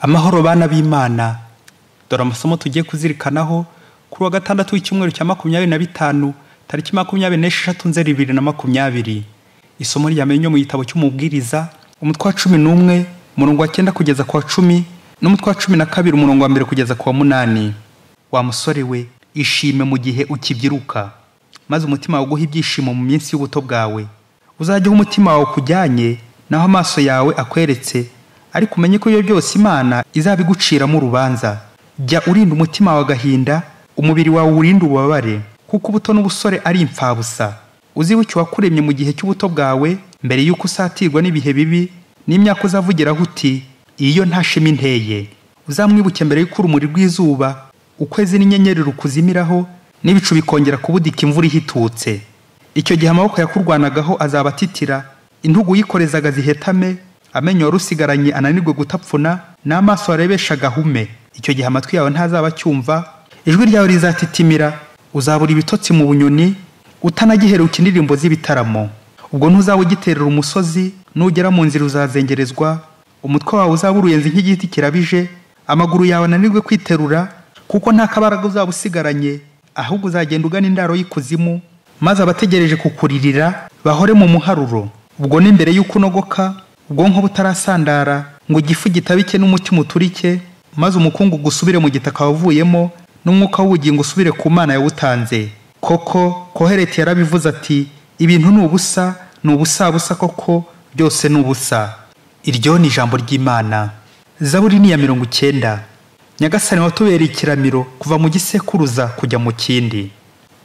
amahoro bana b'imana dore amasomo tugiye kuzirikanaho kuri wa gatandatu w'icyumweru cya makumyabiri na bitanu tariki makumyabiri n'esheshatu nzeri bibiri na makumyabiri isomo ryamenyo mu gitabo cy'umubwiriza umutwe wa cumi n'umwe umurongo wa cyenda kugeza ku wa cumi n'umutwe wa cumi na kabiri umurongo wa mbere kugeza ku wa munani wa musore we ishime mu gihe ukibyiruka maze umutima wawe uguhe ibyishimo mu minsi y'ubuto bwawe uzajye uha umutima wawe kujyanye naho amaso yawe akweretse ariko umenye ko iyo byose imana izabiguciramo urubanza jya urinda umutima wawe agahinda umubiri wawe urinde ububabare kuko ubuto n'ubusore ari imfabusa uzibuke uwakuremye mu gihe cy'ubuto bwawe mbere y'uko usatirwa n'ibihe bibi n'imyaka uzavugiraho uti iyo nta shema inteye uzamwibuke mbere y'uko urumuri rw'izuba ukwezi n'inyenyeri rukuzimiraho n'ibicu bikongera kubudika imvura ihitutse icyo gihe amaboko yakurwanagaho azaba atitira intugu uyikorezaga zihetame amenyo wari usigaranye ananirwe gutapfuna n'amaso warebesha agahume icyo gihe amatwi yawe ntazaba acyumva ijwi ryawe rizatitimira uzabura ibitotsi mu bunyoni utanagiheruka indirimbo z'ibitaramo ubwo ntuzaba ugiterera umusozi nugera mu nzira uzazengerezwa umutwe wawe uzaba uruyenzi nk'igiti kirabije amaguru yawe ananirwe kwiterura kuko nta kabaraga uzaba usigaranye ahubwo uzagenda ugana indaro y'ikuzimu maze abategereje kukuririra bahore mu muharuro ubwo ni mbere y'uko unogoka ubwonko butarasandara ngo igifu gitabike n'umutima uturike maze umukungugu usubire mu gitaka wavuyemo n'umwuka w'ubugingo usubire ku mana yawutanze koko kohereti yarabivuze ati ibintu ni ubusa ni ubusabusa koko byose ni ubusa iryo ni ijambo ry'imana zaburi ni iya mirongo icyenda nyagasani watubereye ikiramiro kuva mu gisekuruza kujya mu kindi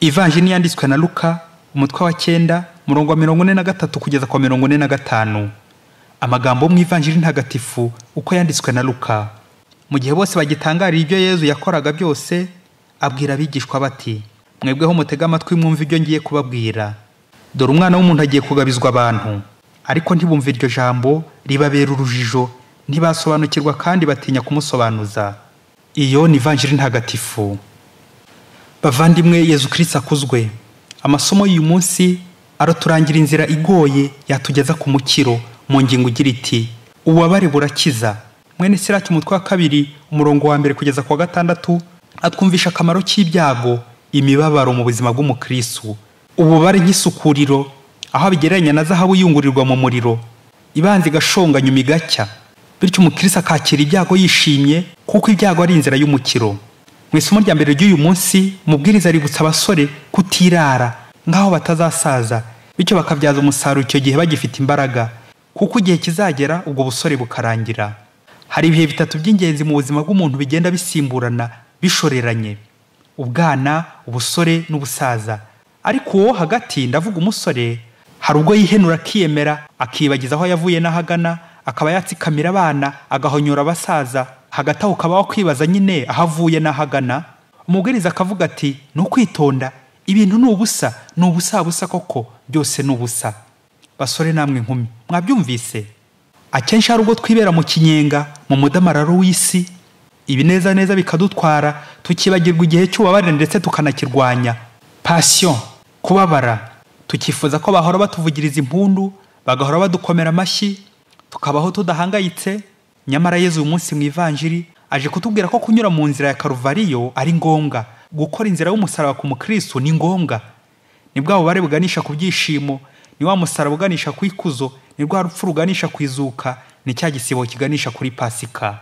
ivanjini yanditswe na luka umutwe wa cyenda umurongo wa mirongo ine na gatatu kugeza kwa mirongo ine na gatanu amagambo mu ivanjiri ntagatifu uko yanditswe na luka mu gihe bose bagitangarira ibyo yezu yakoraga byose abwira abigishwa bati mwebweho mutega amatwi mwumve ibyo ngiye kubabwira dore umwana w'umuntu agiye kugabizwa abantu ariko ntibumve iryo jambo ribabera urujijo ntibasobanukirwa kandi batinya kumusobanuza iyo ni ivanjiri ntagatifu bavandimwe yezu kirisita akuzwe amasomo y'uyu munsi araturangira inzira igoye yatugeza ku mukiro mu ngingo igira iti ububabare burakiza mwene sirati umutwe wa kabiri umurongo wa mbere kugeza ku wa gatandatu atwumvisha akamaro k'ibyago imibabaro mu buzima bw'umukristu ububare nk'isukuriro aho abigereranya na zahabu yungurirwa mu muriro ibanza igashonganya imigacya bityo umukristu akakira ibyago yishimye kuko ibyago ari inzira y'umukiro mu isomo rya mbere ry'uyu munsi mubwiriza aributsa abasore kutirara nk'aho batazasaza bityo bakabyaza umusaruro icyo gihe bagifite imbaraga kuko igihe kizagera ubwo busore bukarangira hari ibihe bitatu by'ingenzi mu buzima bw'umuntu bigenda bisimburana bishoreranye ubwana ubusore n'ubusaza ariko uwo hagati ndavuga umusore hari ubwo yihenura akiyemera akibagiza aho yavuye n'ahagana akaba yatsikamira abana agahonyora abasaza hagati aho ukaba wakwibaza nyine aho avuye n'ahagana umubwiriza akavuga ati ni ukwitonda ibintu ni ubusa ni ubusabusa koko byose ni ubusa basore namwe inkumi mwabyumvise akenshi hari ubwo twibera mu kinyenga mu mudamararo w'isi ibinezaneza bikadutwara tukibagirwa igihe cy'ububabare ndetse tukanakirwanya pasiyo kubabara tukifuza ko bahora batuvugiriza impundu bagahora badukomera amashyi tukabaho tudahangayitse nyamara yezu uyu munsi mu ivanjiri aje kutubwira ko kunyura mu nzira ya karuvariyo ari ngombwa gukora inzira y'umusaraba ku mukristo ni ngombwa ni bwa bubare buganisha ku byishimo ni wa musaraba uganisha ku ikuzo ni rwa rupfu ruganisha ku izuka ni cya gisibo kiganisha kuri pasika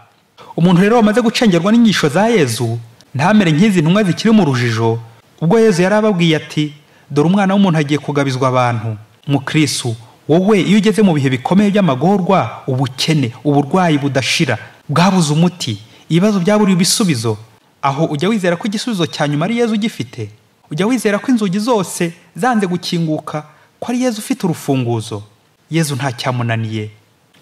umuntu rero wamaze gucengerwa n'inyigisho za yezu ntamere nk'izi ntumwa zikiri mu rujijo ubwo yezu yari ababwiye ati dore umwana w'umuntu agiye kugabizwa abantu mukristu wowe iyo ugeze mu bihe bikomeye by'amagorwa ubukene uburwayi budashira bwabuze umuti ibibazo byaburiwe ibisubizo aho ujya wizera ko igisubizo cya nyuma ari yezu ugifite ujya wizera ko inzugi zose zanze gukinguka ko ari yezu ufite urufunguzo yezu ntacyamunaniye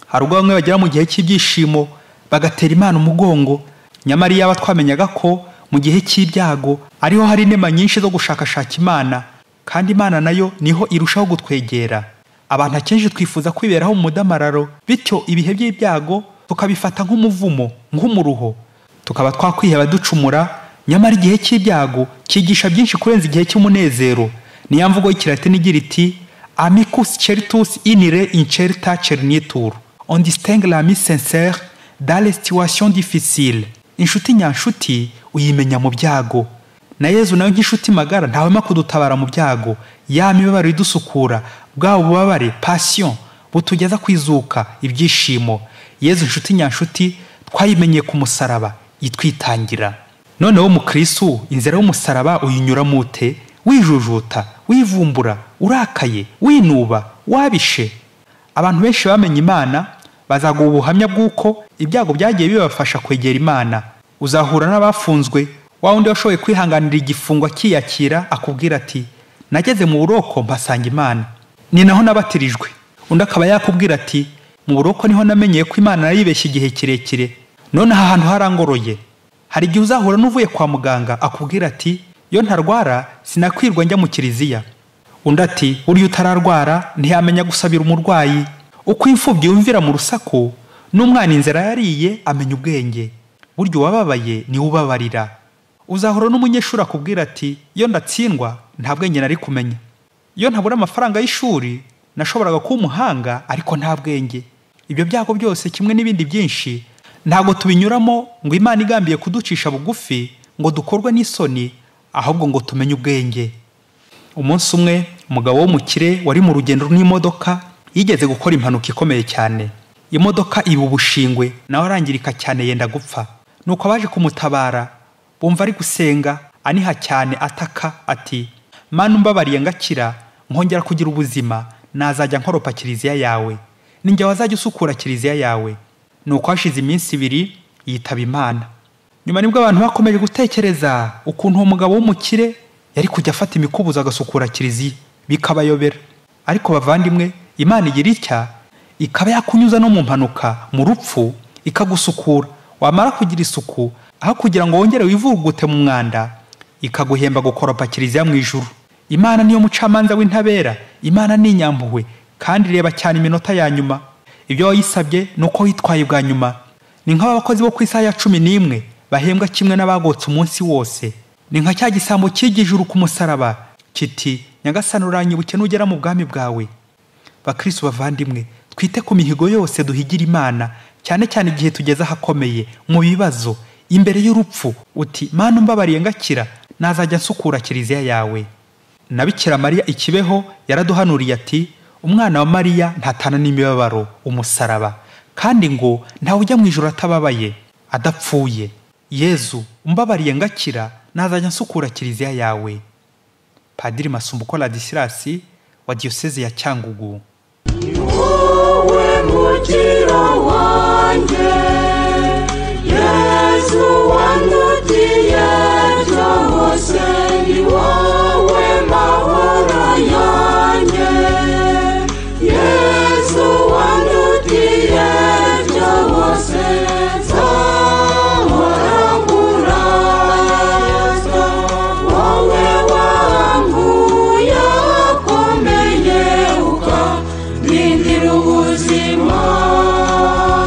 hari ubwo bamwe bagera mu gihe cy'ibyishimo bagatera imana umugongo nyamara iyaba twamenyaga ko mu gihe cy'ibyago ariho hari inema nyinshi zo gushakashaka imana kandi imana nayo niho irushaho gutwegera abantu akenshi twifuza kwiberaho mu mudamararo bityo ibihe by'ibyago tukabifata nk'umuvumo nk'umuruho tukaba twakwiheba ducumura nyamara igihe cy'ibyago cyigisha byinshi kurenza igihe cy'umunezero niya mvugo y'ikilatini igira iti amicus certus inire incerta cernitur on distingue l'ami sincere dans les situations difficiles inshuti nyanshuti uyimenya mu byago na yezu nawe nk'inshuti magara ntawema kudutabara mu byago ya mibabaro idusukura bwaba bubabare pasiyo butugeza ku izuka ibyishimo yezu inshuti nyanshuti twayimenyeye ku musaraba itwitangira noneho mukristu inzira y'umusaraba uyinyuramo ute wijujuta wivumbura urakaye winuba wabishe abantu benshi bamenye imana bazaguha ubuhamya bw'uko ibyago byagiye bibafasha kwegera imana uzahura n'abafunzwe wa wundi washoboye kwihanganira igifungo akiyakira akubwira ati nageze mu buroko mpasanga imana ni naho nabatirijwe undi akaba yakubwira ati mu buroko niho namenyeye ko imana naribeshye igihe kirekire none aha hantu harangoroye hari igihe uzahura n'uvuye kwa muganga akubwira ati iyo ntarwara sinakwirwa njya mu kiliziya undi ati uriya utararwara ntiyamenya gusabira umurwayi uko imfubyi yumvira mu rusaku n'umwana inzara yariye amenya ubwenge burya uwababaye niwe ubabarira uzahura n'umunyeshuri akubwira ati iyo ndatsindwa nta bwenge nari kumenya iyo ntabura amafaranga y'ishuri nashoboraga kuba umuhanga ariko nta bwenge ibyo byago byose kimwe n'ibindi byinshi ntabwo tubinyuramo ngo imana igambiye kuducisha bugufi ngo dukorwe n'isoni ahubwo ngo tumenye ubwenge umunsi umwe umugabo w'umukire wari mu rugendo n'imodoka yigeze gukora impanuka ikomeye cyane imodoka iba ubushingwe nawe arangirika cyane yenda gupfa nuko abaje kumutabara bumva ari gusenga aniha cyane ataka ati mana umbabariye ngakira nkongera kugira ubuzima nazajya nkoropa kiliziya yawe ninjye wazajya usukura kiliziya yawe nuko hashize iminsi ibiri yitaba imana nyuma nibwo abantu bakomeje gutekereza ukuntu uwo mugabo w'umukire yari kujya afata imikubuzo agasukura kiliziya bikabayobera ariko bavandimwe imana igira itya ikaba yakunyuza no mu mpanuka mu rupfu ikagusukura wamara kugira isuku aho kugira ngo wongere wivugute mu mwanda ikaguhemba gukoropa kiliziya mu ijuru imana niyo mucamanza w'intabera imana ni inyampuhwe kandi reba cyane iminota ya nyuma ibyo wayisabye ni uko witwaye bwa nyuma ni nk'abakozi bo ku isaha ya cumi n'imwe bahembwa kimwe n'abagotse umunsi wose ni nka cya gisambo cy'igijuru ku musaraba kiti nyagasani uranyibuke nugera mu bwami bwawe bakristo bavandimwe twite ku mihigo yose duhigira imana cyane cyane igihe tugeze ahakomeye mu bibazo imbere y'urupfu uti mana umbabariye ngakira nazajya nsukura kiliziya yawe na bikira mariya ikibeho yaraduhanuriye ati umwana wa mariya ntatana n'imibabaro umusaraba kandi ngo ntawe ujya mu ijoro atababaye adapfuye yezu umbabariye ngakira nazajya nsukura kiliziya yawe padiri masumbuko ladisirasi wa diyoseze ya cyangugu wowe mukiro wanjye